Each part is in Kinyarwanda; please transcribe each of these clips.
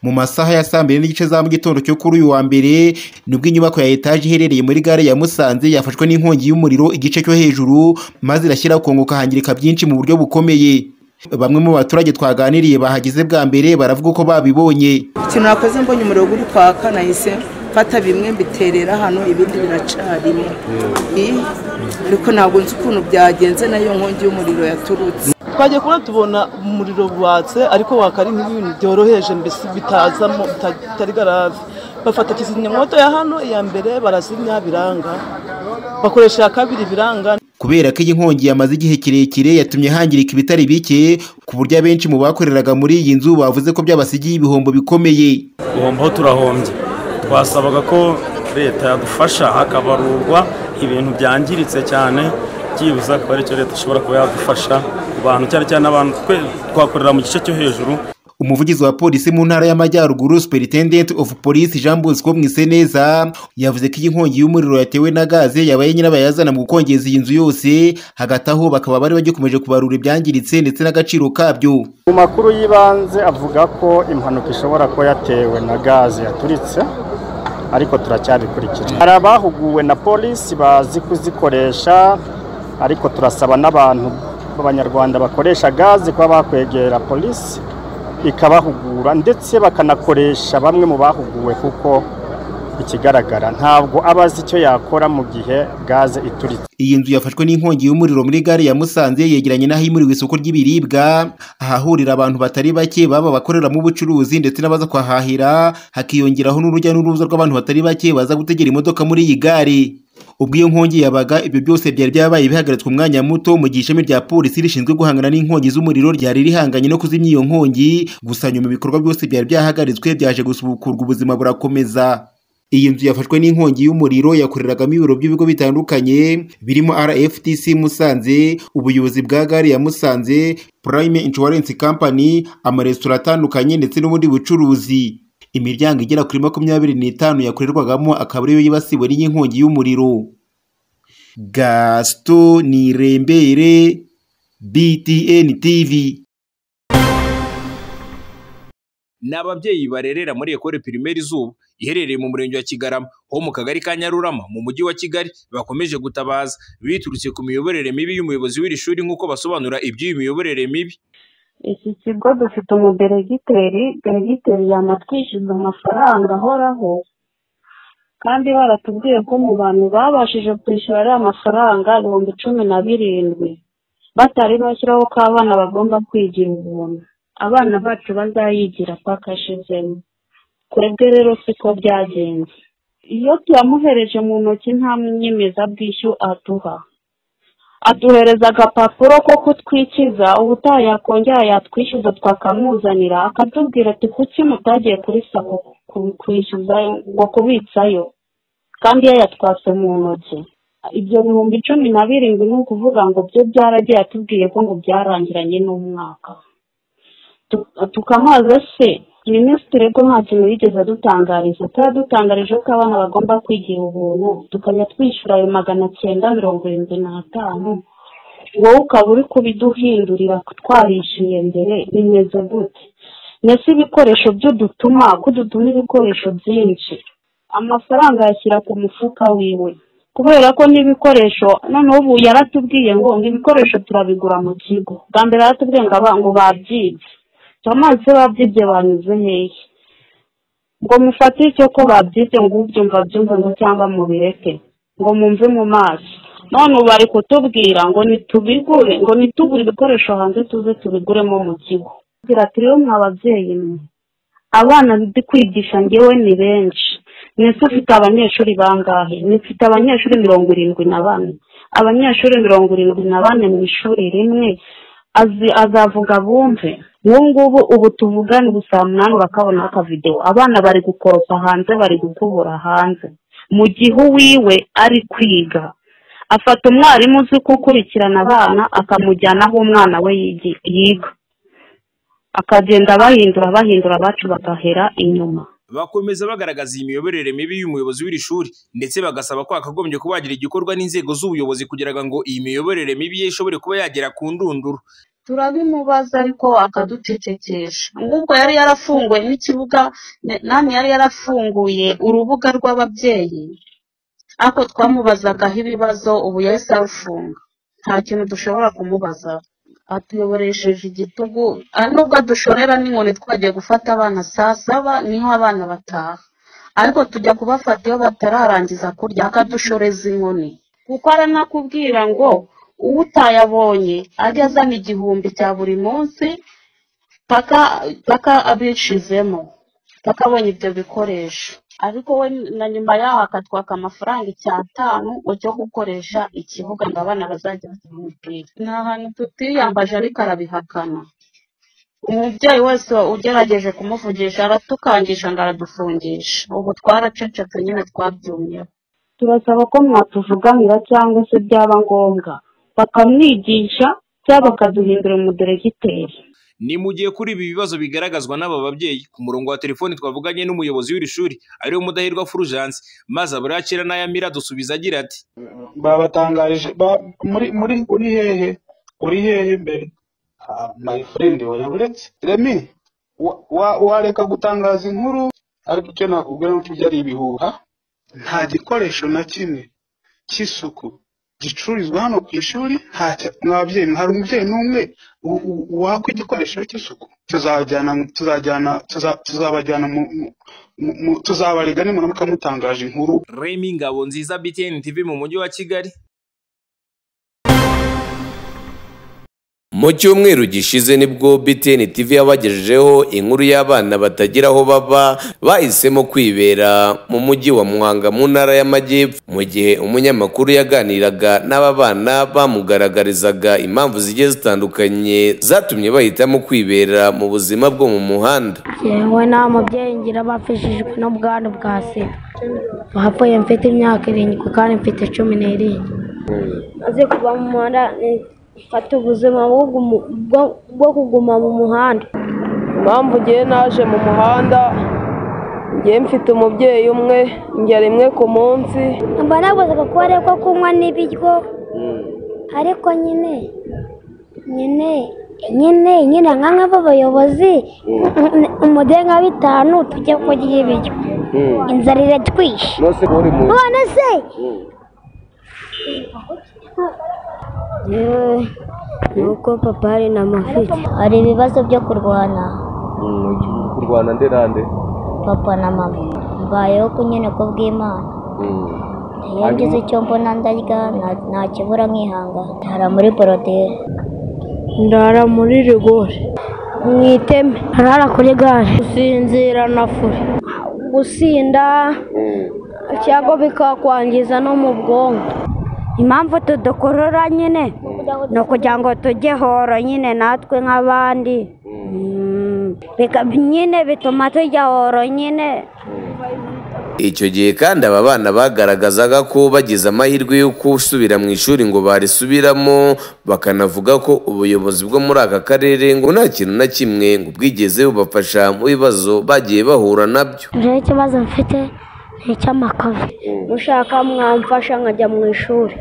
mu masaha ya saa mbiri n'igice za mu gitondo cyo kuri uyu wa mbere nibwo inyubako ya etaje iherereye muri gare ya Musanze yafashwe n'inkongi y'umuriro igice cyo hejuru maze irashyira kunguka hangirika byinshi mu buryo bukomeye bamwe mu baturage twaganiriye bahageze bwa mbere baravuga ko babibonye ikintu nakoze mbonye umuriro uri kwaka nahise mfata bimwe mbiterera hano ibindi biracarimo Ii, ariko ntabwo nzi ukuntu byagenze nayo nkongi y'umuriro yaturutse twagiye kubona tubona umuriro watse ariko waka ari nk'ibintu byoroheje mbese bitazamo bita- bitari garave bafata kizimyamwoto ya hano iya mbere barazimya biranga bakoresha iya kabiri biranga kubera ko iyi nkongi yamaze igihe kirekire yatumye hangirika ibitari bike ku buryo abenshi mu bakoreraga muri iyi nzu bavuze ko byabasigiye ibihombo bikomeye guhombaho turahombye twasabaga ko leta yadufasha hakabarurwa ibintu byangiritse cyane byibuze akaba aricyo leta ishobora kuba yadufasha ku bantu cyane cyane abantu twe twakorera mu gice cyo hejuru umuvugizi wa polisi mu ntara y'amajyaruguru superintendent of police jean bosco mwiseneza yavuze ko iyi nkongi y'umuriro yatewe na gaze yabaye nyirabayazana mu gukongeza iyi nzu yose hagati aho bakaba bari bagikomeje kubarura ibyangiritse ndetse n'agaciro kabyo mu makuru y'ibanze avuga ko impanuka ishobora kuba yatewe na gaze yaturitse ariko turacyabikurikirana hari abahuguwe na polisi bazi kuzikoresha ariko turasaba n'abantu b'abanyarwanda bakoresha gaze kuba bakwegera polisi ikabahugura ndetse bakanakoresha bamwe mu bahuguwe kuko ikigaragara ntabwo aba azi icyo yakora mu gihe gaze ituritse iyi nzu yafashwe n'inkongi y'umuriro muri gare ya musanze yegeranye n'ahimuriwe isoko ry'ibiribwa ahahurira abantu batari bake baba abakoreramo ubucuruzi ndetse n'abaza kuhahahira hakiyongeraho n'urujya n'uruza rw'abantu batari bake baza gutegera imodoka muri iyi gare ubwo iyo nkongi yabaga ibyo byose byari byabaye bihagaritswe umwanya muto mu gihe ishami rya polisi rishinzwe guhangana n'inkongi z'umuriro ryari rihanganye no kuzimya iyo nkongi gusa nyuma ibikorwa byose byari byahagaritswe byaje gusubukurwa ubuzima burakomeza iyi nzu yafashwe n'inkongi y'umuriro yakoreragamo ibiro by'ibigo bitandukanye birimo RFTC Musanze, ubuyobozi bwa gare ya Musanze, Prime Insurance Company, amaresitora atandukanye ndetse n'ubundi bucuruzi. Imiryango igera kuri makumyabiri n'itanu yakorerwagamo akaba ariyo yibasiwe n'iyi nkongi y'umuriro. Gaston Nirembere, BTN TV. ni ababyeyi barerera muri ekole pirimeri izuba iherereye mu murenge wa kigarama ho mu kagari ka nyarurama mu mujyi wa kigali bakomeje gutabaza biturutse ku miyoborere mibi y'umuyobozi w'iri shuri nk'uko basobanura iby'iyi miyoborere mibi iki kigo dufite umuderegiteri deregiteri yanatwishyuza amafaranga ahoraho kandi baratubwiye ko mu bantu babashije kwishyura ari amafaranga ibihumbi cumi na birindwi batari bashyiraho ko abana bagomba kwigira ubuntu abana bacu bazayigira paka ashizemo twebwe rero siko byagenze iyo tuyamuhereje mu ntoki nta nyemezabwishyu aduha aduhereza agapapuro ko kutwikiza ubutaha yakongera yatwishyuza twakamuzanira akatubwira ati kuki mutagiye kuri sako ku- kwishyuza ngo kubitsayo kandi yayatwase mu ntoki ibyo bihumbi cumi na birindwi ni ukuvuga ngo byo byaragiye atubwiye ko ngo byarangiranye n'umwaka Tu- tukamubaza se minisitiri ko nta kintu yigeze adutangariza turadutangarije ko abana bagomba kwigira ubuntu tukajya twishyura ayo magana cyenda mirongo irindwi n'atanu wowe ukaba uri kubiduhindurira twarishyuye mbere bimeze gute mbese ibikoresho byo dutuma ko dutuma ibikoresho byinshi amafaranga ayashyira ku mufuka wiwe kubera ko n'ibikoresho noneho ubu yaratubwiye ngo ngo ibikoresho turabigura mu kigo bwa mbere yaratubwiye ngo aba- ngo babyibye turamanitse babyibye banyuze hehe ngo mufate icyo ko babyibye ngo ubyumva byumve ngo cyangwa mubireke ngo mumve mu maso none ubu bari kutubwira ngo nitubigure ngo nitugure ibikoresho hanze tuze tubiguremo mu kigo agira ati rero mwa babyeyi mwe abana ndi kwigisha ngewe ni benshi mwese ufite abanyeshuri bangahe mfite abanyeshuri mirongo irindwi na bane abanyeshuri mirongo irindwi na bane mu ishuri rimwe azi azavuga bumve ubu ngubu ubu tuvugana ubu saa munani urakabona akavidewo abana bari gukoropa hanze bari gukubura hanze mu gihe uwiwe ari kwiga afata umwarimu uzi gukurikirana abana akamujyana aho umwana we yigi- yiga akagenda bahindura bahindura abacu bagahera inyuma bakomeza bagaragaza iyi miyoborere mibi y'umuyobozi w'iri shuri ndetse bagasaba ko hakagombye kuba hagira igikorwa n'inzego z'ubuyobozi kugira ngo iyi miyoborere mibi ye ishobore kuba yagera ku ndunduro turabimubaza ariko akaducecekesha ahubwo yari yarafunguye n'ikibuga nani yari yarafunguye urubuga rw'ababyeyi ariko twamubazagaho ibibazo ubu yahise arufunga nta kintu dushobora kumubaza atuyoboresheje igitugu nubwo adushorera n'inkoni twagiye gufata abana saa saba niho abana bataha ariko tujya kubafata iyo batararangiza kurya akadushoreza inkoni kuko aranakubwira ngo uwo utayabonye ajya azana igihumbi cya buri munsi paka abishizemo paka abonye ibyo bikoresho ariko we na nyuma yaho akatwaka amafaranga icyatanu cyo gukoresha ikibuga ngo abana bazajya bakina umupira ni ahantu tutiyambaje ariko arabihakana umubyeyi wese ugerageje kumuvugisha aratukangisha ngo aradufungisha ubu twaracecetse nyine twabyumyeho turasaba ko mwatuvuganira cyangwa se byaba ngombwa bakamwigisha cyangwa bakaduhindura umuderegiteri ni mu gihe kuri ibi bibazo bigaragazwa n'aba babyeyi ku murongo wa telefoni twavuganye n'umuyobozi w'iri shuri ariwe mudahirwa furujansi maze aburacira n'ayamira dusubiza agira ati babatangarije muri muri uri hehe uri hehe mbere my friend wari uretse remi wareka gutangaza inkuru ariko icyo nakubwira n'uko ibyo ari ibihuha nta gikoresho na kimwe cy'isuku gicururizwa hano ku ishuri mwabyeyi hari umubyeyi n'umwe wakwa igikoresho cy'isuku tuzajyana tuzajyana tuzabajyana tuzabarega nimara mukamutangaje inkuru remi ngabo nziza btn tv mu mujyi wa kigali mu cyumweru gishize nibwo BTN TV yabagejejeho inkuru y'abana batagira aho baba bahisemo kwibera mu mujyi wa Muhanga mu ntara y'Amajyepfo mu gihe umunyamakuru yaganiraga n'aba bana bamugaragarizaga impamvu zigiye zitandukanye zatumye bahitamo kwibera mu buzima bwo mu muhanda yewe nta mubyeyi ngira bapfishijwe n'ubwandu bwa sida bapfuye mfite imyaka irindwi kandi mfite cumi n'irindwi maze kuba mu muhanda mfata ubuzima bwo kuguma mu muhanda impamvu ngiye naje mu muhanda ngiye mfite umubyeyi umwe njya rimwe ku munsi mba nabuzaga kuba ari ko kunywa n'ibiryo ariko nyine nyine nyine nyine nka nk'abayobozi umudenga bitanu tujya kurya ibiryo inzara iratwishe none se yewe nuko papa hari n'amafite hari ibibazo byo kurwana kurwana nde nande papa na mama mbayeho ku ko bw'imana iyo ngize icyo mbona ndarya ntakibura nkihangana ndara muri borodire ndara muri rigore mu iteme arara kuri gare gusinzira na furi gusinda cyangwa bikakwangiza no mu bwonko impamvu tudukurura nyine ni ukugira ngo tujye horo nyine natwe nk'abandi nyine bituma tujya horo nyine icyo gihe kandi aba bana bagaragazaga ko bagize amahirwe yo gusubira mu ishuri ngo barisubiramo bakanavuga ko ubuyobozi bwo muri aka karere ngo nta kintu na kimwe ngo bwigeze bubafasha mu bibazo bagiye bahura nabyo rero ikibazo mfite ni icy'amakaro ushaka mwamfasha nkajya mu ishuri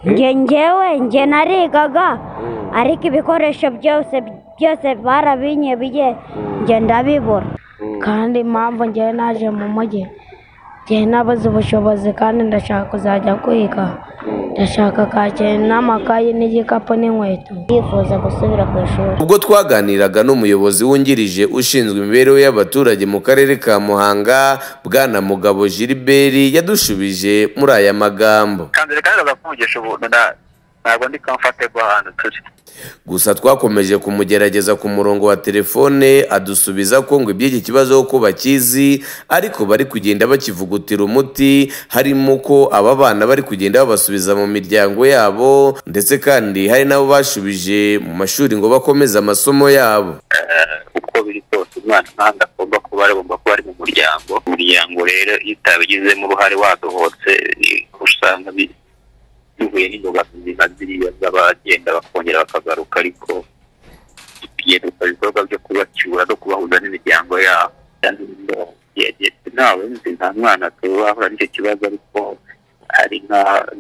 ngewe nge narigaga ariko ibikoresho byose byose barabinyebiye nge ndabibura kandi impamvu ngewe naje mu mujyi ngewe nabuze ubushobozi kandi ndashaka kuzajya kwiga ndashaka kake n'amakayi n'igikapu n'inkweto yifuza gusubira ku ishuri ubwo twaganiraga n'umuyobozi wungirije ushinzwe imibereho y'abaturage mu karere ka muhanga bwana mugabo giliberi yadushubije muri aya magambo kanzira kagaragaza ko umugisha ubuntu ntabwo ndi kamfatego ahantu turi gusa twakomeje kumugerageza ku murongo wa telefone adusubiza ko ngo iby'iki kibazo ko bakizi ariko bari kugenda bakivugutira umuti harimo ko aba bana bari kugenda babasubiza mu miryango yabo ndetse kandi hari n'abo bashubije mu mashuri ngo bakomeze amasomo yabo uko biri kose umwana kandi agomba kuba agomba kuba ari mu muryango umuryango rero iyo utabigizemo uruhare wadohotse usanga duhuye n'imbogamizi nka ziriya z'abagenda bakongera bakagaruka ariko tugiye dukora ibikorwa byo kubacyura no kubahuza n'imiryango yabo kandi yageze ntawe nzi nta mwana turahura n'icyo kibazo ariko hari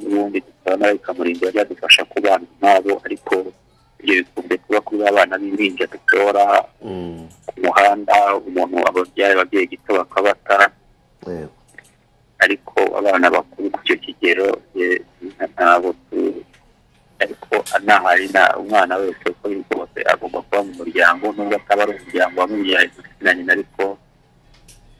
n'ubundi dutana bikamurinda byadufasha kubana nabo ariko ibyo bikunze kuba kuri abana b'impinja dutora ku muhanda umuntu ababyaye ababyeyi gito bakabata ariko abana bakuru ku icyo kigero eh, ntabwo tu- ariko anahari na umwana wese uko biri kose agomba kuba mu muryango nubwo ataba ari umuryango wamubyaye na nyina ariko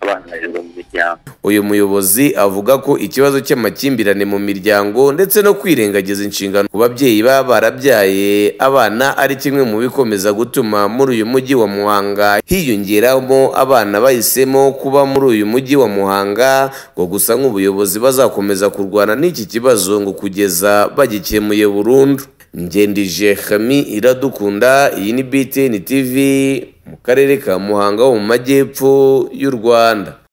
abana barererwa mu miryango uyu muyobozi avuga ko ikibazo cy'amakimbirane mu miryango ndetse no kwirengagiza inshingano ku babyeyi baba barabyaye abana ari kimwe mu bikomeza gutuma muri uyu mujyi wa muhanga hiyongeramo abana bahisemo kuba muri uyu mujyi wa muhanga ngo gusa nk'ubuyobozi bazakomeza kurwana n'iki kibazo ngo kugeza bagikemuye burundu ngendije hami iradukunda iyi ni btn tv mu karere ka muhanga ho mu majyepfo y'u rwanda